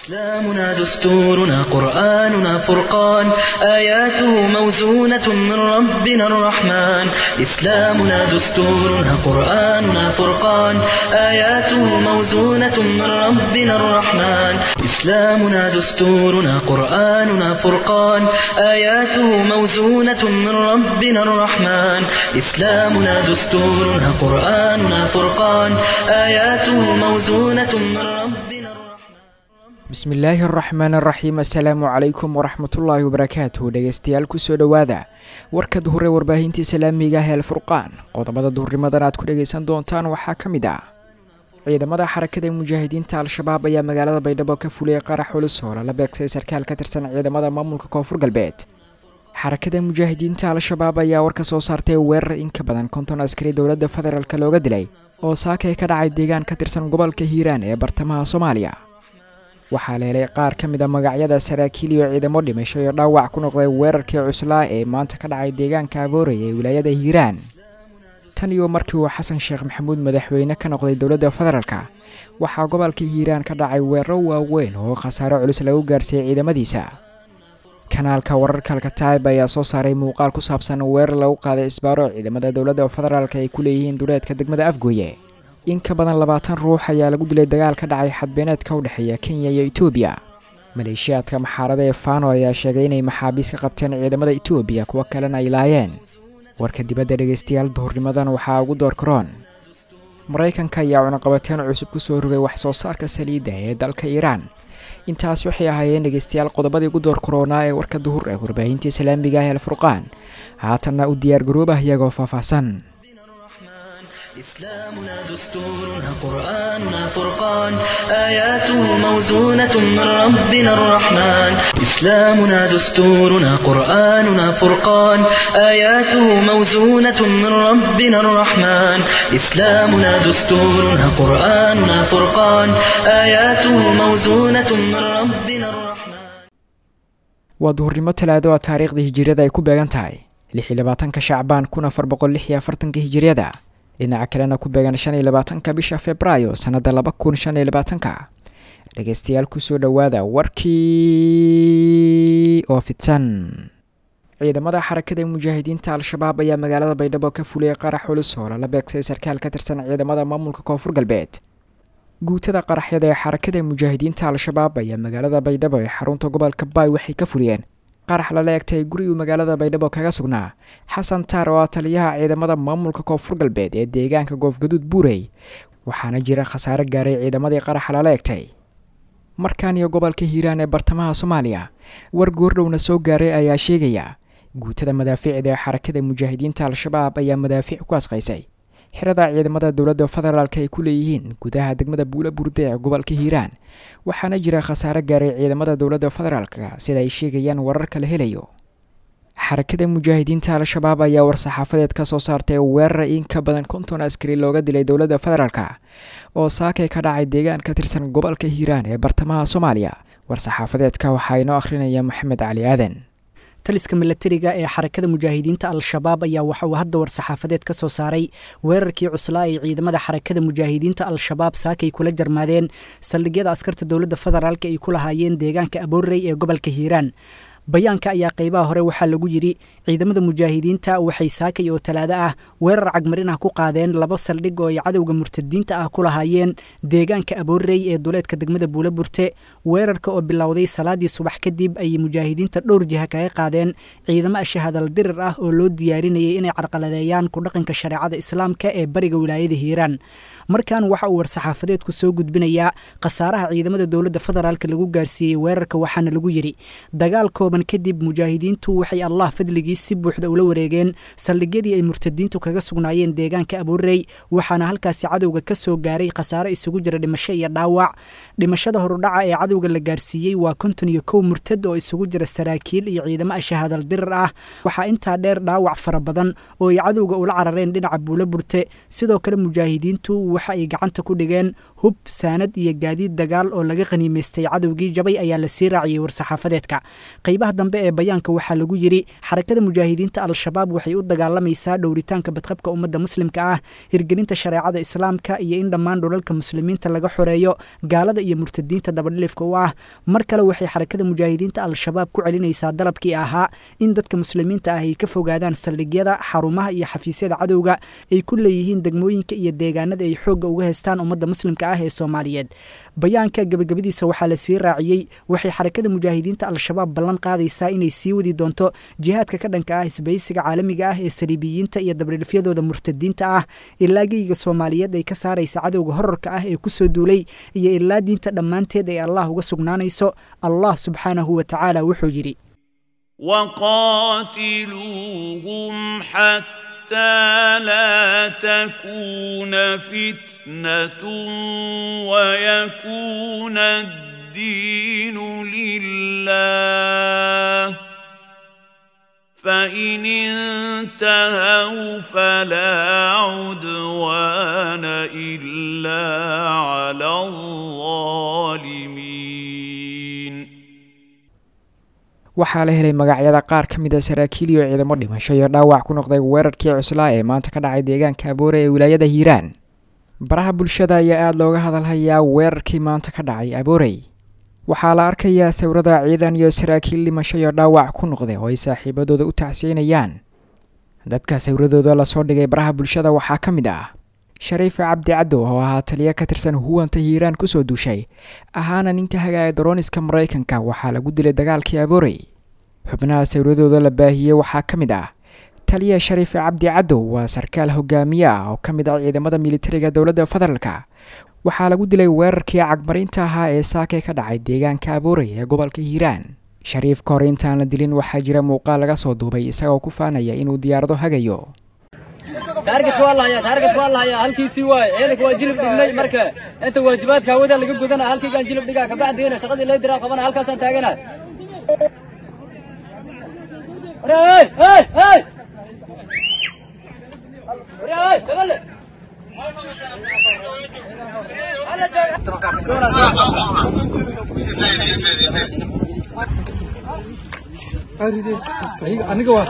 إسلامنا دستورنا قرآننا فرقان آياته موزونة من ربنا الرحمن إسلامنا دستورنا قرآننا فرقان آياته موزونة من ربنا الرحمن إسلامنا دستورنا قرآننا فرقان آياته موزونة من ربنا الرحمن إسلامنا دستورنا قرآننا فرقان آياته موزونة من ربنا الرحمن bismillaahi araxmaan araxiim assalaamu calaykum waraxmatullaahi wabarakaatuh dhegeystayaal kusoo dhowaada warka duhure warbaahintii islaamiga ah ee alfurqaan qodobada duhurnimadan aad ku dhegeysan doontaan waxaa ka mid ah ciidamada xarakada mujaahidiinta al-shabaab ayaa magaalada baydhabo ka fuliyay qarax culus oo lala beegsay sarkaal ka tirsan ciidamada maamulka koonfur galbeed xarakada mujaahidiinta al-shabaab ayaa war ka soo saartay weerar in ka badan konton askari dowladda federaalk looga dilay oo saakay ka dhacay deegaan ka tirsan gobolka hiiraan ee bartamaha soomaaliya waxaa la helay qaar ka mid a magacyada saraakiil iyo ciidamo dhimasho iyo dhaawac ku noqday weerarkii cuslaa ee maanta ka dhacay deegaanka aboorey ee wilaayada hiiraan tan iyo markii uu xasan sheekh maxamuud madaxweyne ka noqday dowladda federaalka waxaa gobolka hiiraan ka dhacay weeraro waaweyn oo khasaaro culus lagu gaarsiiyey ciidamadiisa kanaalka wararka alkataib ayaa soo saaray muuqaal ku saabsan weerar lagu qaaday isbaaro ciidamada dowladda federaalk ay ku leeyihiin duleedka degmada afgooye in ka badan labaatan ruux ayaa lagu dilay dagaal ka dhacay xadbeeneedka u dhexeeya kenya iyo etoobiya maleeshiyaadka maxaarada ee fano ayaa sheegay inay maxaabiis ka qabteen ciidamada etoobiya kuwo kalena ay laayeen warka dibadda dhegeystayaal duhurnimadan waxaa ugu door karoon maraykanka ayaa cunaqabateen cusub ku soo rogay wax soo saarka saliidda ee dalka iiraan intaas waxay ahaayeen dhegeystayaal qodobadii ugu door karoonaa ee warka duhur ee warbaahinta islaamiga ah ee alfurqaan haatanna u diyaargaroobah iyagoo faahfaahsan إسلامنا دستورنا قرآننا فرقان آياته موزونة من ربنا الرحمن إسلامنا دستورنا قرآننا فرقان آياته موزونة من ربنا الرحمن إسلامنا دستورنا قرآننا فرقان آياته موزونة من ربنا الرحمن waa duhurnimo talaado a taariikhda hijiriyada ay ku beegan tahay lix iyo labaatanka shacbaan kun afar boqol lix iyo afartanka hijiriyada dhinaca kalena ku beegan shan iyo labaatanka bisha februaayo sanada laba kun shan iyo labaatanka dhegeystayaal kusoo dhowaada warkii oo fidsan ciidamada xarakada mujaahidiinta al-shabaab ayaa magaalada baydhabo ka fuliyay qarax culus oo lala beegsay sarkaal ka tirsan ciidamada maamulka koonfur galbeed guutada qaraxyada ee xarakada mujaahidiinta al-shabaab ayaa magaalada baydhabo ee xarunta gobolka baay waxay ka fuliyeen qarax lala egtay guri uu magaalada baydhabo kaga sugnaa xasan taar oo ah taliyaha ciidamada maamulka koonfur galbeed ee deegaanka goofgaduud buurey waxaana jira khasaare gaaray ciidamadii qaraxa lala egtay markaan iyo gobolka hiiraan ee bartamaha soomaaliya war goordhowna soo gaaray ayaa sheegaya guutada madaafiicda ee xarakada mujaahidiinta al-shabaab ayaa madaafiic ku asqaysay xirada ciidamada dowladda federaalk ay ku leeyihiin gudaha degmada buula burde ee gobolka hiiraan waxaana jira khasaare gaaray ciidamada dowladda federaalka sida ay sheegayaan wararka la helayo xarakada mujaahidiinta al-shabaab ayaa war-saxaafadeed ka soo saartay weerar in ka badan konton askari looga dilay dowladda federaalka oo saakay ka dhacay deegaan ka tirsan gobolka hiiraan ee bartamaha soomaaliya war-saxaafadeedka waxaa inoo akhrinaya maxamed cali aadan taliska milatariga ee xarakada mujaahidiinta al-shabaab ayaa waxa uu hadda war-saxaafadeed ka soo saaray weerarkii cuslaa ay ciidamada xarakada mujaahidiinta al-shabaab saakay kula jarmaadeen saldhigyada askarta dowladda federaalk ay ku lahaayeen deegaanka aboorey ee gobolka hiiraan bayaanka ayaa qeybaha hore waxaa lagu yidhi ciidamada mujaahidiinta waxay saakay oo talaado ah weerar cagmarin ah ku qaadeen laba saldhig oo ay cadowga murtadiinta ah ku lahaayeen deegaanka aboorey ee duleedka degmada buula burte weerarka oo bilowday salaadii subax kadib ayay mujaahidiinta dhowr jiha kaga qaadeen ciidamo ashahadal dirir ah oo loo diyaarinayay inay carqaladeeyaan ku dhaqanka shareecada islaamka ee bariga wilaayada hiiraan markan waxa uu war-saxaafadeedku soo gudbinayaa khasaaraha ciidamada dowladda federaalk lagu gaarsiiyey weerarka waxaana lagu yidhi dagaal kooban kadib mujaahidiintu waxay allah fadligii si buuxda ula wareegeen saldhigyadii ay murtadiintu kaga sugnaayeen deegaanka aboorey waxaana halkaasi cadowga ka soo gaaray khasaaro isugu jira dhimasho iyo dhaawac dhimashada horudhaca ee cadowga la gaarsiiyey waa konton iyo kow murtad oo isugu jira saraakiil iyo ciidamo ashahadal dirir ah waxaa intaa dheer dhaawac fara badan oo ay cadowga ula carareen dhinaca buula burte sidoo kale mujaahidiintu waxa ay gacanta ku dhigeen hub saanad iyo gaadiid dagaal oo laga qaniimaystay cadowgii jabay ayaa lasii raaciyey war-saxaafadeedka qaybaha dambe ee bayaanka waxaa lagu yidhi xarakada mujaahidiinta al-shabaab waxay u dagaalamaysaa dhowritaanka badqabka ummadda muslimka ah hirgelinta shareecada islaamka iyo in dhammaan dhulalka muslimiinta laga xoreeyo gaalada iyo murtadiinta dabadhilifka u ah mar kale waxay xarakada mujaahidiinta al-shabaab ku celinaysaa dalabkii ahaa in dadka muslimiinta ah ay ka fogaadaan saldhigyada xarumaha iyo xafiisyada cadowga ay ku leeyihiin degmooyinka iyo deegaanada ay xoogga uga haystaan ummadda muslimka ah ee soomaaliyeed bayaanka gabagabadiisa waxaa la sii raaciyey waxay xarakada mujaahidiinta al-shabaab ballan qaadaysaa inay sii wadi doonto jihaadka ka dhanka ah isbaysiga caalamiga ah ee saliibiyiinta iyo dabdhilifyadooda murtadiinta ah ilaa geyga soomaaliyeed ay ka saaraysa cadowga horarka ah ee kusoo duulay iyo ilaa diinta dhammaanteed ay allah uga sugnaanayso allah subxaanahu wa tacaala wuxuu yidhi وقاتلوهم حتى لا تكون فتنة ويكون الدين لله فإن انتهوا فلا عدوان إلا على الظالمين waxaa la helay magacyada qaar ka mid a saraakiil iyo ciidamo dhimasho iyo dhaawac ku noqday weerarkii cuslaa ee maanta ka dhacay deegaanka aboore ee wilaayada hiiraan baraha bulshada ayaa aada looga hadalhayaa weerarkii maanta ka dhacay aboorey waxaa la arkayaa sawirada ciidan iyo saraakiil dhimasho iyo dhaawac ku noqday oo ay saaxiibadooda u tacsiinayaan dadka sawradooda lasoo dhigay baraha bulshada waxaa ka mid ah shariif cabdi cadow oo ahaa taliya ka tirsan huwanta hiiraan kusoo duushay ahaana ninka hagaaya darooniska maraykanka waxaa lagu dilay dagaalkii aboorey xubnaha sawradooda la baahiyey waxaa ka mid ah taliya shariif cabdi cadow waa sarkaal hogaamiye ah oo ka mid ah ciidamada militariga dowladda federaalka waxaa lagu dilay weerarkii cagmarinta ahaa ee saakay ka dhacay deegaanka aboorey ee gobolka hiiraan shariif ka hor intaan la dilin waxaa jira muuqaal laga soo duubay isagoo ku faanaya inuu diyaarado hagayo taarget waa lahaya taarget waa lahaya halkiisii waaye ciidanka waa jilib dhignay marka inta waajibaadka hawada laga gudana halkaygaan jilib dhigaa kabacdiina shaqadii lay diraa qabana halkaasaan taagana aniga waa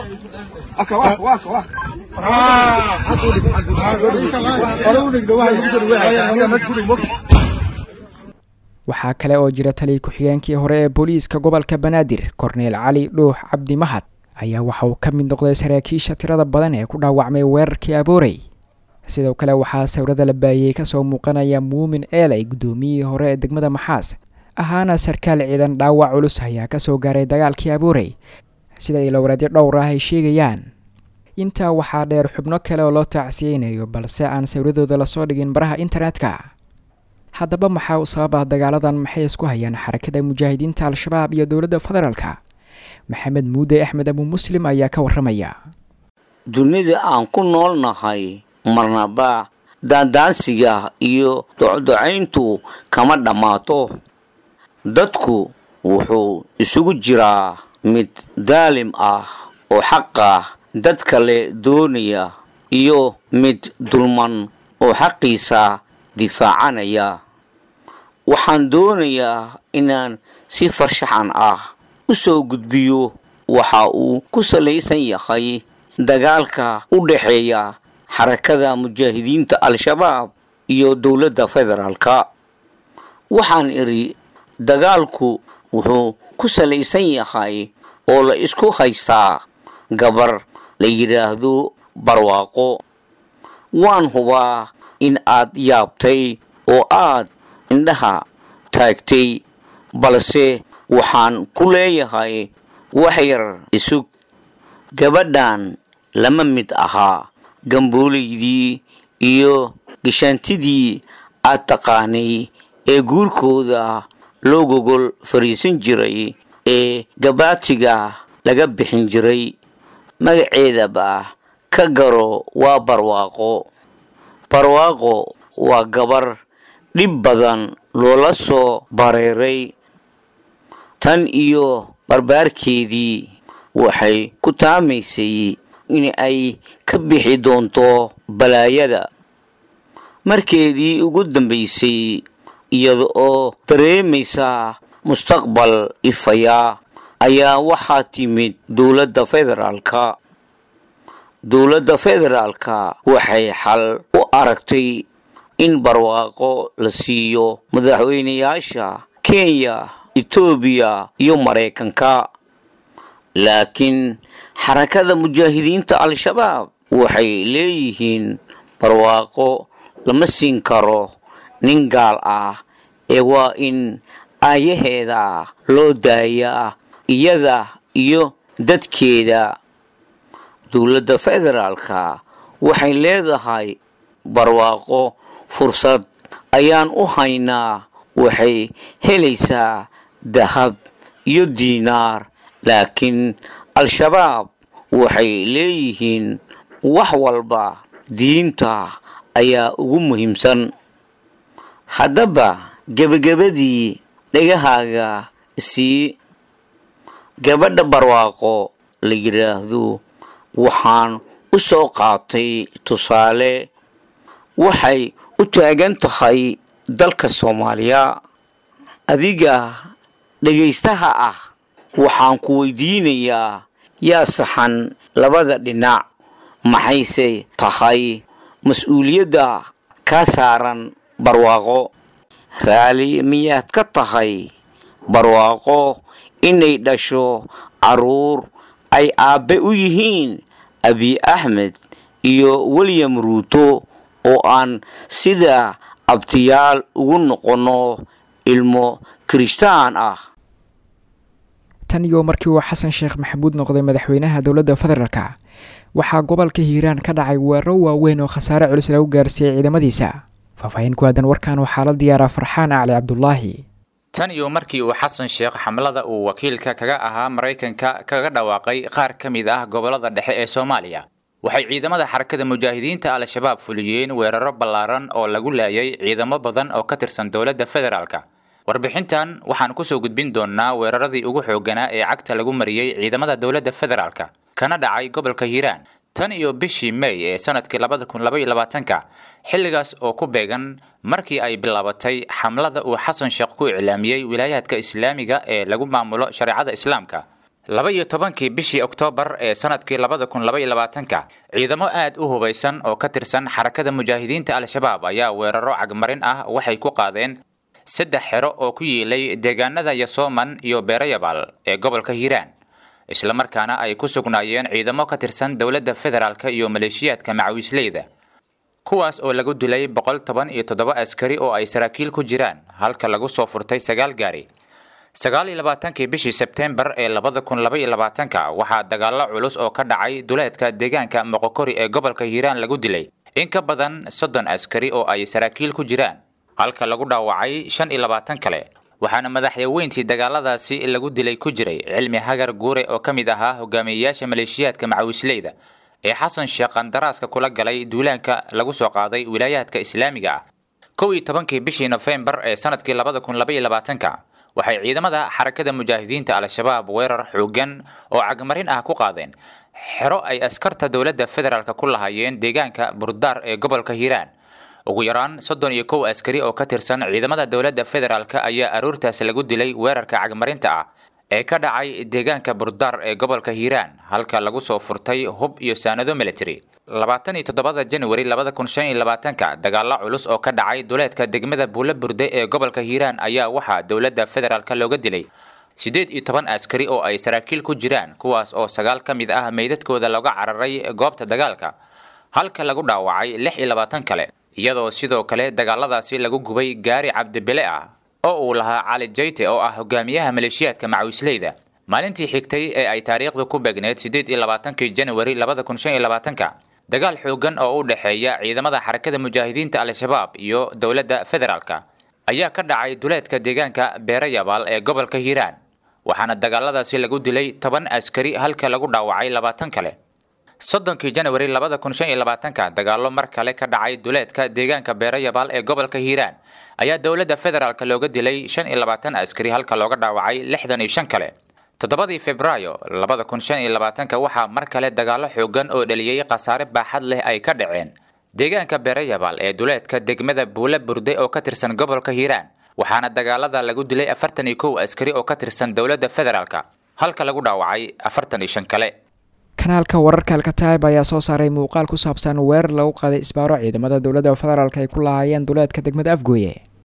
waxaa kale oo jira taliya ku-xigeenkii hore ee booliiska gobolka banaadir korneel cali dhuux cabdi mahad ayaa waxa uu ka mid noqday saraakiisha tirada badan ee ku dhaawacmay weerarkii aboorey sidoo kale waxaa sawirada la baahiyey kasoo muuqanaya muumin eelay guddoomiyihii hore ee degmada maxaas ahaana sarkaal ciidan dhaawac culus ayaa kasoo gaaray dagaalkii aboorey sida ilowreedyo dhowr ah ay sheegayaan intaa waxaa dheer xubno kale oo loo tacsiyeynayo balse aan sawradooda lasoo dhigin baraha internetka haddaba maxaa u sababa dagaaladan maxay isku hayaan xarakada mujaahidiinta al-shabaab iyo dowladda federaalka maxamed muude axmed abu muslim ayaa ka warramaya dunida aan ku nool nahay marnaba daandaansiga iyo docdocayntu kama dhammaato dadku wuxuu isugu jiraa mid daalim ah oo xaqa dad kale doonaya iyo mid dulman oo xaqiisa difaacanaya waxaan doonayaa inaan si farshaxan ah u soo gudbiyo waxa uu ku salaysan yahay dagaalka u dhexeeya xarakada mujaahidiinta al-shabaab iyo dowladda federaalka waxaan idhi dagaalku wuxuu ku salaysan yahay oo la isku haystaa gabar la yidhaahdo barwaaqo waan hubaa in aad yaabtay oo aad indhaha taagtay balse waxaan ku leeyahay wax yar isug gabadhan lama mid ahaa gamboolaydii iyo gashaantidii aad taqaanay ee guurkooda loo gogol fariisan jiray ee gabaatiga laga bixin jiray magaceedaba ka garo waa barwaaqo barwaaqo waa gabar dhib badan loola soo bareeray tan iyo barbaarkeedii waxay ku taamaysay in ay ka bixi doonto balaayada markeedii ugu dambaysay iyada oo dareemaysa mustaqbal ifaya ayaa waxaa timid dowladda federaalka dowladda federaalka waxay xal u aragtay in barwaaqo la siiyo madaxweynayaasha kenya etoobiya iyo maraykanka laakiin xarakada mujaahidiinta al-shabaab waxay leeyihiin barwaaqo lama siin karo nin gaal ah ee waa in aayaheeda loo daayaa iyada iyo dadkeeda dowladda federaalka waxay leedahay barwaaqo fursad ayaan u haynaa waxay helaysaa dahab iyo diinaar laakiin al-shabaab waxay leeyihiin wax walba diinta ayaa ugu muhiimsan haddaba gebagabadii dhegahaaga sii gabadha barwaaqo la yidhaahdo waxaan u soo qaatay tusaale waxay u taagan tahay dalka soomaaliya adiga dhegaystaha ah waxaan ku weydiinayaa yaa saxan labada dhinac maxayse tahay mas-uuliyadda kaa saaran barwaaqo raali miyaad ka tahay barwaaqo inay dhasho caruur ay aabbe u yihiin abi axmed iyo william ruuto oo aan sida abtiyaal ugu noqonno ilmo kirishtaan ah tan iyo markii uu xasan sheekh maxamuud noqday madaxweynaha dowladda federaalka waxaa gobolka hiiraan ka dhacay weeraro waaweyn oo khasaare culus lagu gaarsiiyey ciidamadiisa faahfaahin ku aadan warkan waxaa la diyaaraa farxaan cali cabdulaahi tan iyo markii uu xasan sheekh xamlada uu wakiilka kaga ahaa maraykanka kaga dhawaaqay qaar ka mid ah gobolada dhexe ee soomaaliya waxay ciidamada xarakada mujaahidiinta al-shabaab fuliyeen weeraro ballaaran oo lagu laayay ciidamo badan oo ka tirsan dowladda federaalka warbixintan waxaan kusoo gudbin doonnaa weeraradii ugu xoogganaa ee cagta lagu mariyey ciidamada dowladda federaalka kana dhacay gobolka hiiraan tan iyo bishii may ee sanadkii labada kun labaiyo labaatanka xilligaas oo ku beegan markii ay bilaabatay xamlada uu xasan sheekh ku iclaamiyey wilaayaadka islaamiga ee lagu maamulo shareecada islaamka laba iyo tobankii bishii oktoobar ee sanadkii labada kun labaiyo labaatanka ciidamo aad u hubaysan oo ka tirsan xarakada mujaahidiinta al-shabaab ayaa weeraro cagmarin ah waxay ku qaadeen saddex xero oo ku yiilay deegaanada yasooman iyo beerayabaal ee gobolka hiiraan islamarkaana ay ku sugnaayeen ciidamo ka tirsan dowladda federaalka iyo maleeshiyaadka macawiisleyda kuwaas oo lagu dilay boqol toban iyo toddoba askari oo ay saraakiil ku jiraan halka lagu soo furtay sagaal gaari sagaal iyo labaatankii bishii sebteembar ee labada kun laba iyo labaatanka waxaa dagaallo culus oo ka dhacay duleedka deegaanka moqokori ee gobolka hiiraan lagu dilay in ka badan soddon askari oo ay saraakiil ku jiraan halka lagu dhaawacay shan iyo labaatan kale waxaana madaxyaweyntii dagaaladaasi lagu dilay ku jiray cilmi hagar guure oo ka mid ahaa hogaamiyeyaasha maleeshiyaadka macawisleyda ee xasan sheekh qandaraaska kula galay duulaanka lagu soo qaaday wilaayaadka islaamiga ah kow iyo tobankii bishii nofembar ee sanadkii labada kun labaiyo labaatanka waxay ciidamada xarakada mujaahidiinta al-shabaab weerar xoogan oo cagmarin ah ku qaadeen xero ay askarta dowladda federaalk ku lahaayeen deegaanka burdaar ee gobolka hiiraan ugu yaraan soddon iyo kow askari oo ka tirsan ciidamada dowladda federaalk ayaa aroortaas lagu dilay weerarka cagmarinta ah ee ka dhacay deegaanka burdaar ee gobolka hiiraan halka lagu soo furtay hub iyo saanado military labaatan iyo toddobada januari labada kun shan iyo labaatanka dagaalo culus oo ka dhacay duleedka degmada buulo burde ee gobolka hiiraan ayaa waxaa dowladda federaalk looga dilay siddeed iyo toban askari oo ay saraakiil ku jiraan kuwaas oo sagaal ka mid ah meydadkooda looga cararay goobta dagaalka halka lagu dhaawacay lix iyo labaatan kale iyadoo sidoo kale dagaaladaasi lagu gubay gaari cabdibile ah oo uu lahaa cali jayte oo ah hogaamiyaha maleeshiyaadka macawisleyda maalintii xigtay ee ay taariikhdu ku beegneed siddeed iyo labaatankii januari labada kun shan iyo labaatanka dagaal xoogan oo u dhexeeya ciidamada xarakada mujaahidiinta al-shabaab iyo dowladda federaalka ayaa ka dhacay duleedka deegaanka beerayabaal ee gobolka hiiraan waxaana dagaaladaasi lagu dilay toban askari halka lagu dhaawacay labaatan kale soddonkii januari labada kun shan iyo labaatanka dagaallo mar kale ka dhacay duleedka deegaanka beerayabaal ee gobolka hiiraan ayaa dowladda federaalk looga dilay shan iyo labaatan askari halka looga dhaawacay lixdan iyo shan kale toddobadii februaayo labada kun shan iyo labaatanka waxaa mar kale dagaallo xoogan oo dhaliyey khasaare baaxad leh ay ka dhaceen deegaanka beerayabaal ee duleedka degmada buule burde oo ka tirsan gobolka hiiraan waxaana dagaalada lagu dilay afartan iyo kow askari oo ka tirsan dowladda federaalk halka lagu dhaawacay afartan iyo shan kale kanaalka wararka alkataib ayaa soo saaray muuqaal ku saabsan weerar lagu qaaday isbaaro ciidamada dowladda federaalk ay ku lahaayeen duleedka degmada afgooye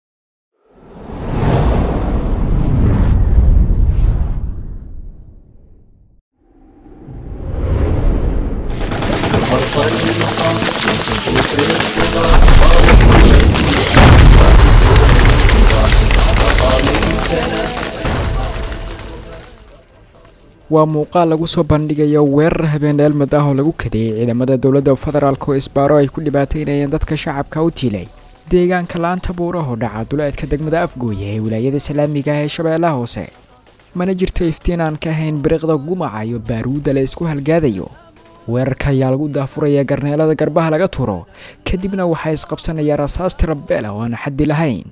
waa muuqaal lagu soo bandhigayo weerar habeen dheelmad ah oo lagu kadeeyey ciidamada dowladda federaalk oo isbaaro ay ku dhibaateynayeen dadka shacabka u tiilay deegaanka la-aanta buuraho dhaca duleedka degmada afgooye ee wilaayada islaamiga ah ee shabeellaha hoose mana jirto iftiin aan ka ahayn biriqda gumaca iyo baaruudda la isku halgaadayo weerarka ayaa lagu daafuraya garneelada garbaha laga turo kadibna waxaa isqabsanaya rasaas tirabeel oo aan xaddi lahayn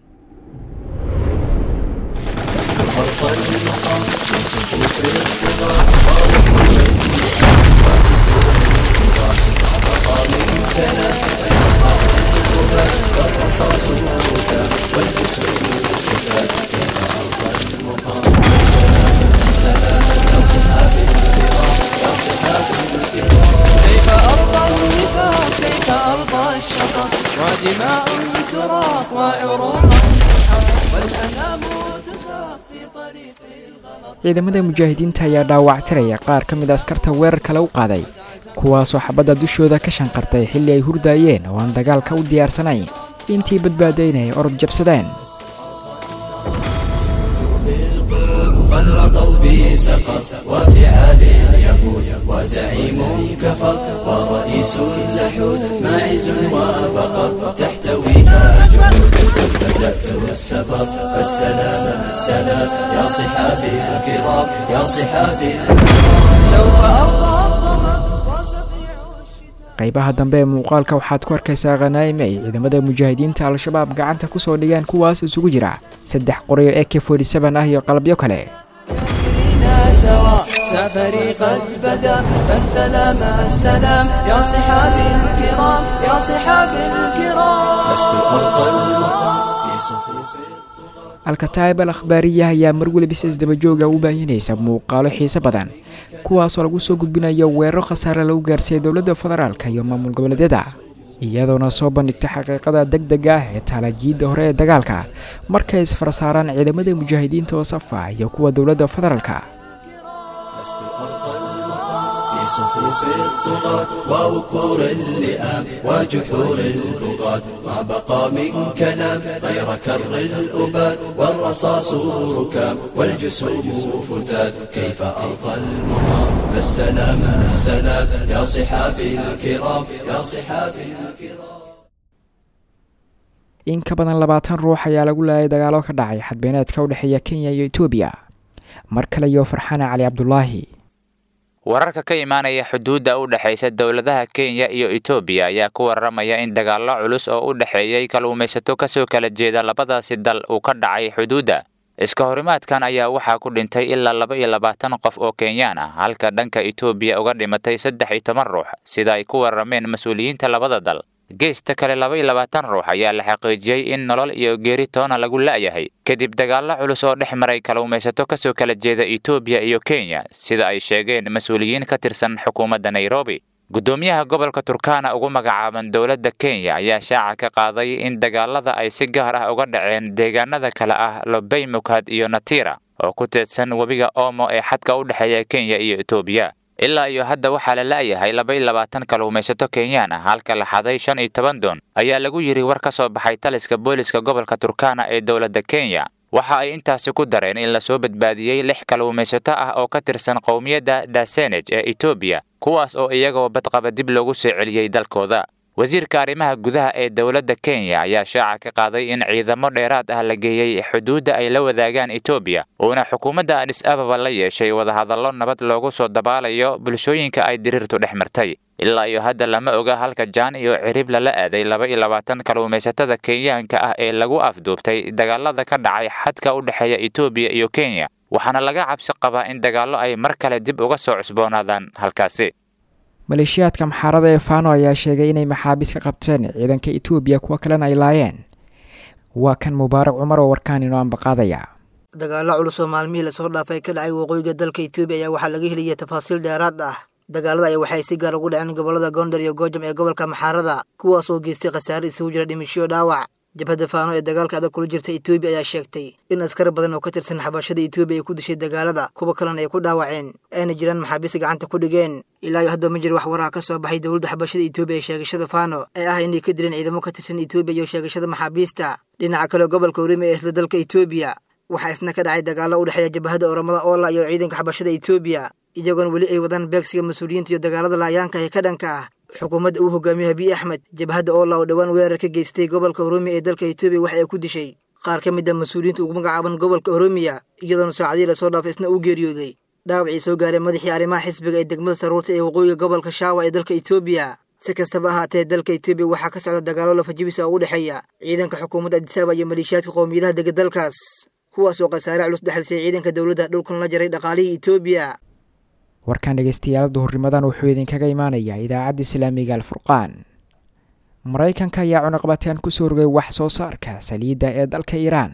كيف أرضى النفاق كيف أرضى الشطط ودماء تراق وعروق والأنام تساق في طريق الغلط ciidamada mujaahidiinta ayaa dhaawactiraya qaar ka mid a askarta weerarka lagu qaaday kuwaasoo xabadda dushooda ka shanqartay xilli ay hurdaayeen oo aan dagaalka u diyaarsanayn intii badbaadaynaya orod jabsadeen قد رضوا به سقط وفعال اليهود وزعيم كفر ورئيس اللحود ماعز وبقر تحتويها جنود قد بدأت السفر فالسلام السلام يا صحابي الكرام يا صحابي الكرام سوف أرضى الظمأ وسقيع الشتاء qaybaha dambe ee muuqaalka waxaad ku arkaysaa khanaa'ime ay ciidamada mujaahidiinta al-shabaab gacanta ku soo dhigeen kuwaas isugu jira saddex qoryo e k ah iyo qalabyo kale كلنا سوا سفري قد بدا فالسلام السلام يا صحابي الكرام يا صحابي الكرام لست أرضى المقام في صفوف alkataib al akhbaariya ayaa mar weliba si isdabajooga u baahinaysa muuqaalo xiise badan kuwaasoo lagu soo gudbinayo weeraro khasaare lagu gaarsiiyey dowladda federaalk iyo maamul goboleedyada iyadoona soo bandhigta xaqiiqada deg dega ah ee taalajiidda hore ee dagaalka markay isfar saaraan ciidamada mujaahidiinta oo safa iyo kuwa dowladda federaalka لست أرضى المقام في صفوف الطغاة ووكور اللئام وجحور البغاة ما بقى من كلام غير كر الأباد والرصاص ركام والجسوم فتات كيف أرضى المقام فالسلام السلام يا صحابي الكرام يا صحابي الكرام in ka badan labaatan ruux ayaa lagu laayay dagaalo ka dhacay xadbeeneedka u dhexeeya kenya iyo etoobiya mar kale iyo farxane cali cabdulaahi wararka ka imaanaya xuduudda u dhexaysa dowladaha kenya iyo etoobiya ayaa ku warramaya in dagaallo culus oo u dhexeeyey kalluumaysato kasoo kala jeeda labadaasi dal uu ka dhacay xuduudda iska horimaadkan ayaa waxaa ku dhintay ilaa laba iyo labaatan qof oo kenyaan ah halka dhanka etoobiya uga dhimatay saddex iyo toban ruux sida ay ku warrameen mas-uuliyiinta labada dal geesta kale laba iyo labaatan ruux ayaa la xaqiijiyey in nolol iyo geeri toona lagu la'yahay kadib dagaallo culus oo dhex maray kalluumaysato kasoo kala jeeda etoobiya iyo kenya sida ay sheegeen mas-uuliyiin ka tirsan xukuumadda nairobi guddoomiyaha gobolka turkana ugu magacaaban dowladda kenya ayaa shaaca ka qaaday in dagaalada ay si gaar ah uga dhaceen deegaanada kale ah lobey mukhad iyo natira oo ku teedsan webiga omo ee xadka u dhexeeya kenya iyo etoobiya ilaa iyo hadda waxaa la la'yahay laba iyo labaatan kalluumaysato kenyaan ah halka la xaday shan iyo toban doon ayaa lagu yidhi war ka soo baxay taliska booliska gobolka turkana ee dowladda kenya waxa ay intaasi ku dareen in lasoo badbaadiyey lix kalluumaysato ah oo ka tirsan qowmiyadda dasenej ee etoobiya kuwaas oo iyagoo badqaba dib loogu soo celiyey dalkooda wasiirka arrimaha gudaha ee dowladda kenya ayaa shaaca ka qaaday in ciidamo dheeraad ah la geeyey xuduudda ay la wadaagaan etoobiya uuna xukuumadda adhis ababa la yeeshay wadahadallo nabad loogu soo dabaalayo bulshooyinka ay diriirtu dhex martay ilaa iyo hadda lama oga halka jaan iyo cirib lala aaday laba iyo labaatan kalluumaysatada kenyaanka ah ee lagu afduubtay dagaalada ka dhacay xadka u dhexeeya etoobiya iyo kenya waxaana laga cabsi qabaa in dagaallo ay mar kale dib uga soo cusboonaadaan halkaasi maleeshiyaadka maxaarada ee fano ayaa sheegay inay maxaabiis ka qabteen ciidanka etoobiya kuwo kalena ay laayeen waa kan mubaarak cumar oo warkaan inoo ambaqaadaya dagaalo culus oo maalmihii lasoo dhaafay ka dhacay waqooyiga dalka etoobiya ayaa waxaa laga heliyay tafaasiil dheeraad ah dagaalada ayaa waxay si gaar ugu dhaceen gobollada gondar iyo goojam ee gobolka maxaarada kuwaas oo geystay khasaare isugu jira dhimishiyo dhaawac jabhadda faano ee dagaalka adag kula jirta etoobiya ayaa sheegtay in askar badan oo ka tirsan xabashada etoobiya ay ku dishay dagaalada kuwa kalena ay ku dhaawaceen ayna jiraan maxaabiis gacanta ku dhigeen ilaa iyo hadda ma jiro wax waraha ka soo baxay dowladda xabashada etoobiya ee sheegashada faano ee ah inay ka dileen ciidamo ka tirsan etoobiya iyo sheegashada maxaabiista dhinaca kale gobolka orime ee isla dalka etoobiya waxaa isna ka dhacay dagaallo u dhexeeya jabhadda oramada oola iyo ciidanka xabashada etoobiya iyagoona weli ay wadaan beegsiga mas-uuliyiinta iyo dagaalada laayaanka ee ka dhanka ah xukuumadda uu hogaamiyo habiy axmed jabhadda oola oo dhowaan weerar ka geystay gobolka oroomiya ee dalka etoobiya waxa ay ku dishay qaar ka mid a mas-uuliyiinta ugu magacaaban gobolka oroomiya iyadoona saacadihii lasoo dhaafay isna uu geeriyooday dhaawacii soo gaaray madaxii arrimaha xisbiga ee degmada saruurta ee waqooyiga gobolka shaawa ee dalka etoobiya si kastaba ahaatee dalka etoobiya waxaa ka socda dagaallo lafajibisa oo u dhexeeya ciidanka xukuumadda adisaaba iyo maleeshiyaadka qowmiyadaha dega dalkaas kuwaas oo khasaare culus dhexalisay ciidanka dowladda dhulkan la jaray dhaqaalihii etoobiya warkan dhegeystayaal duhurnimadan wuxuu idinkaga imaanayaa idaacadda islaamiga alfurqaan maraykanka ayaa cunaqabateen kusoo rogay wax soo saarka saliidda ee dalka iiraan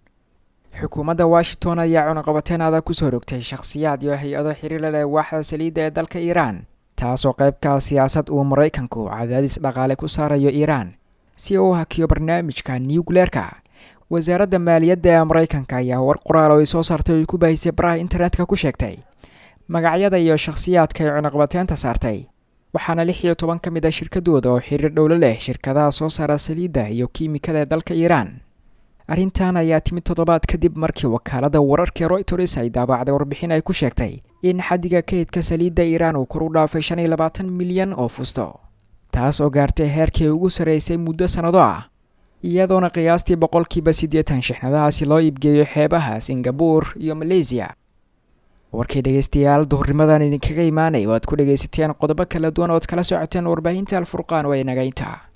xukuumadda washington ayaa cunaqabateen adag kusoo rogtay shakhsiyaad iyo hay-ado xiriir la leh waaxda saliidda ee dalka iiraan taasoo qaybkaa siyaasad uu maraykanku cadaadis dhaqaale ku saarayo iiraan si uu hakiyo barnaamijka nucleerka wasaaradda maaliyadda ee maraykanka ayaa war qoraal oo ay soo saartay oo ay ku baahisay baraha internetka ku sheegtay magacyada iyo shakhsiyaadka ay cunaqabateenta saartay waxaana lix iyo toban ka mid a shirkadooda oo xiriir dhowlo leh shirkadaha soo saara saliidda iyo kiimikada ee dalka iiraan arrintan ayaa timid toddobaad kadib markii wakaaladda wararka royters ay daabacday warbixin ay ku sheegtay in xaddiga kaydka saliidda iiraan uu kor u dhaafay shan iyo labaatan milyan oo fusto taas oo gaartay heerkii ugu sarreysay muddo sannado ah iyadoona qiyaastii boqolkiiba siddeetan shixnadahaasi loo iibgeeyo xeebaha singabuur iyo maleysiya warkii dhegeystayaal duhurnimadan idinkaga imaanay oo aad ku dhegaysateen qodobo kala duwan ood kala socoteen warbaahinta alfurqaan waa inagaynta